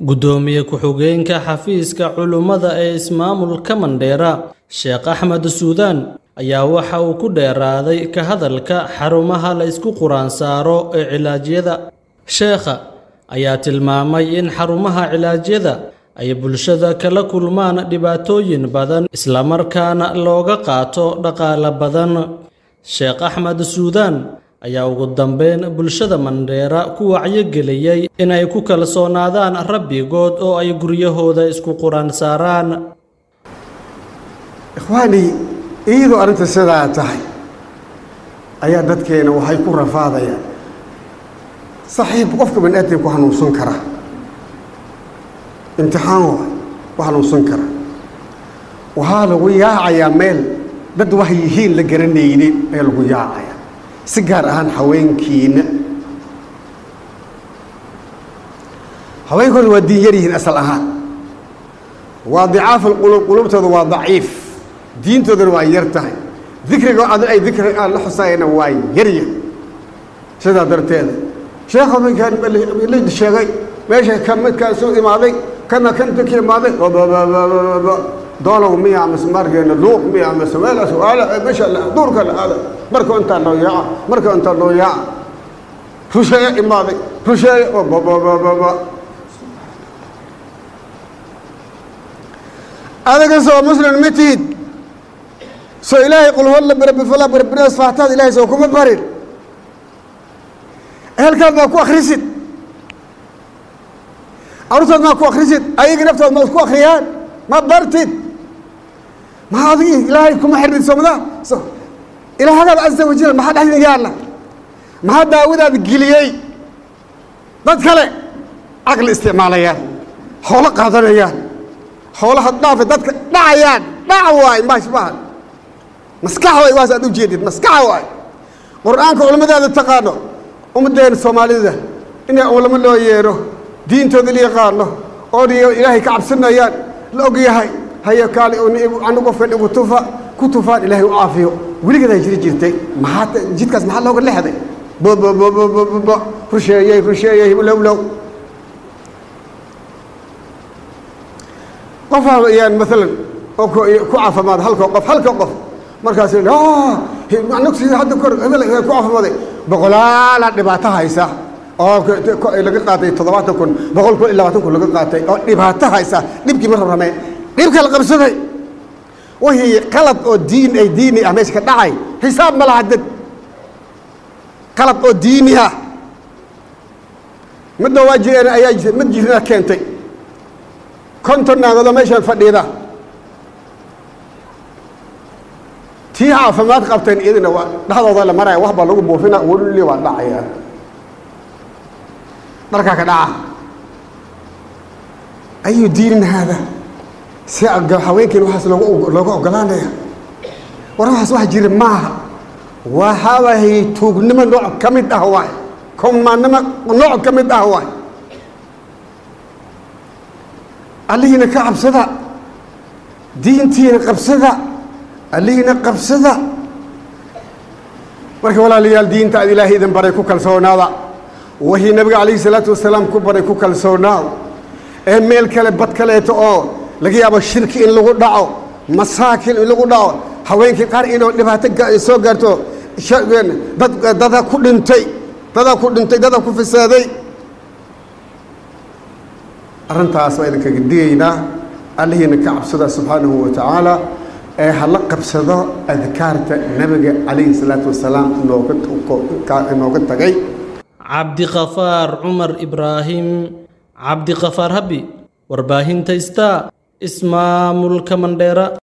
guddoomiye ku-xigeenka xafiiska culummada ee ismaamulka mandheera sheekh axmed suudaan ayaa waxa uu ku dheeraaday ka hadalka xarumaha la isku quraan saaro ee cilaadyada sheekha ayaa tilmaamay in xarumaha cilaadyada ay bulshada kala kulmaan dhibaatooyin badan islamarkaana looga qaato dhaqaale badan sheekh axmed suudaan ayaa ugu dambeyn bulshada mandheera ku wacyogeliyey inay ku kalsoonaadaan rabbigood oo ay guryahooda isku quraan saaraan ikhwaanii iyadoo arrinta sidaa tahay ayaa dadkeena waxay ku rafaadayaan saxiib qofka bani aadam ku hanuunsan kara imtixaan waay ku hanuunsan kara waxaa lagu yaacayaa meel dad wax yihiin la garanaynin ayaa lagu yaacaya si gaar ahaan haweenkiina haweenkooda waa diin yar yihiin asal ahaan waa dicaafu lquluub quluubtooda waa daciif diintoodana waa yar tahay dikriga ad ay dikri aan la xusaayana waa yarya sidaa darteeda sheekha minkaan la sheegay meesha ka midkaan soo imaaday kana kanta ka imaaday doolow miya amase markeena luuq miya amase meelaas waala meesha duurka la aada marka intaa loo yaaca marka intaa loo yaaca rusheeye imaaday rusheeye oo bababababa adiga soo muslim ma tihid soo ilaahay qul holla birabifala birbinas faataad ilaahay soo kuma barin ehelkaad maa ku akrisid carurtood maa ku akrisid ayaga naftood ma isku akriyaan ma bartid maa adigi ilaahay kuma xirnid somda ilaahagaad casa wajal maxaa dhexdin yaalla maxaa daawadaad geliyey dad kale caqli isticmaalayaan xoolo qaadanayaan xoolaha dhaafa dadka dhacayaan dhaca waay maash maaha maskax waay waas aad u jeedid maskaxa waay qur-aanka culimmadaada taqaano ummaddeena soomaalida inay culamo loo yeedho diintooda la yaqaano oo ilaahay ka cabsanayaan la og yahay haye kaali anu qofkan igu tufa ku tufaan ilaahay u caafiyo weligeedaa jiri jirtay maxaa jidkaas maxaa looga lexday bbbb rusheeyey rusheeyey lowlow qofaa ayaan maalan oo ku caafimaad halka qof halka qof markaas nugsi hadda kor hebel ku caafimaaday boqolaala dhibaato haysa oo laga qaatay toddobaatan kun boqol kun iyo labaatan kun laga qaatay oo dhibaato haysa dhibkii ma rabrameen dhibka la qabsaday wixii qalad oo diin ay diini ah meesha ka dhacay xisaab ma laha dad qalad oo diini ah midna waa jireen ayaa mid jirina keentay konton naagoodoo meeshaan fadhiida tii caafimaad qabteen iyadina waa dhexdooda la maraya wax baa lagu buufina weli waa dhacaya dharkaa ka dhaca ayu diinin haada si haweenkiin waxaas loogu looga ogolaanaya war waxaas wax jira maaha waxaawahay tuugnimo nooc ka mid ah waay kumanimo nooc ka mid ah waay allihiina ka cabsada diintiina qabsada allihiina qabsada marka walaalayaal diinta ad ilaahay idin baray ku kalsoonaada wixii nabiga calayhi salaatu wasalaam ku baray ku kalsoonaaw ee meel kale bad kaleeto oo laga yaabo shirki in lagu dhaco masaakin in lagu dhaco haweenkii qaar inuu dhibaato soo gaarto dad dada ku dhintay dadaa ku dhintay dadaa ku fasaaday arrintaas waa idinkaga digaynaa allihiina ka cabsada subxaanahu wa tacaala ee hala qabsado adkaarta nabiga calayhi salaatu wasalaam inooga tagay cabdikafaar cumar ibraahim cabdikafaar habi warbaahinta star ismaamulka mandheera